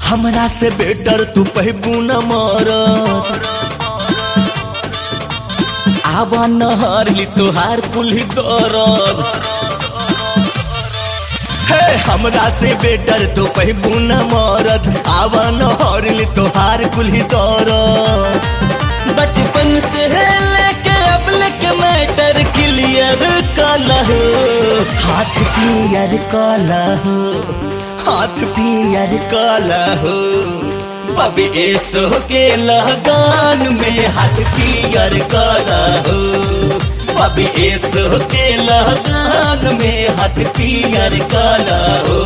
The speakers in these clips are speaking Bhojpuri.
हमरा से बेटर तू पहबू न मरद आवा नहर ली तोहार कुल्ही दरद हे हमरा से बेटर तू पहबू न मरद आवा नहर ली तोहार कुल्ही दरद बचपन से लेके अब लेके मैटर क्लियर काला हो हाथ क्लियर काला हो हाथ पियर काला हो बबे ऐसो के लगान में हाथ पियर काला हो बबे ऐसो के लगान में हाथ पियर काला हो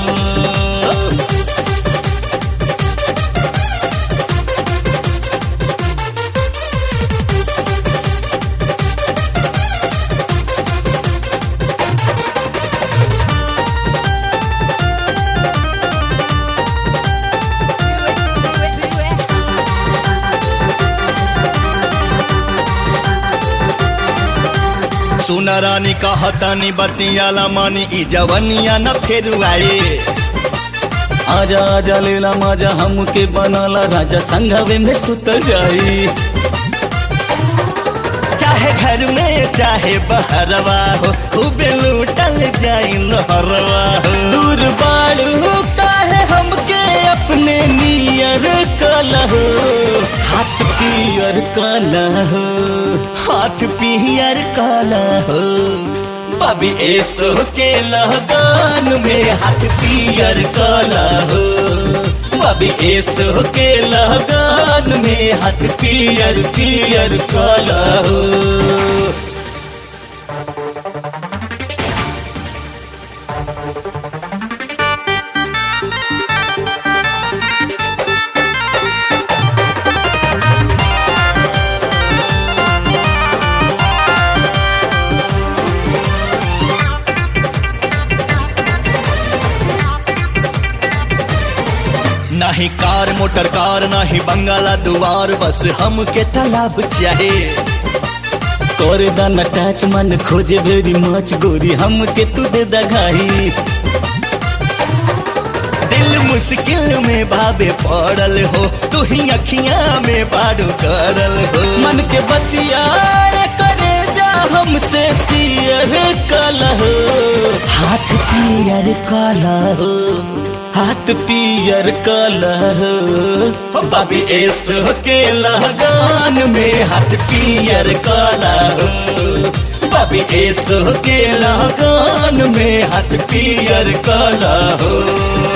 सुना रानी कहतानी बतियाला मानी ई जवनिया न फेर आए आजा आजा लेला माजा हमके बनाला राजा संघवे में सुत जाई चाहे घर में चाहे बहरवा हो खूबे लूटल जाई नहरवा हो दूर बाड़ू काहे हमके अपने नियर काला हो हाथ पियर काला हो हाथ पियर काला हो बबी ऐसो के लगान में हाथ पियर काला हो बबी ऐसो के लगान में हाथ पियर पियर काला हो नाही कार मोटर कार नाही बंगाला दुआर बस हमके तालाब चाहे करे दाना टच मन खोजे भेरी मच गोरी हमके तू दे दगाई दिल मुश्किल में बाबे पड़ल हो तू ही अखियां में बाडू करल हो मन के बतिया करे जा हमसे सियर काला हो हाथ पियर काला हो हाथ पियर काला हो बाबी ऐसो के लगान में हाथ पियर काला हो बाबी ऐसो के लगान में हाथ पियर काला हो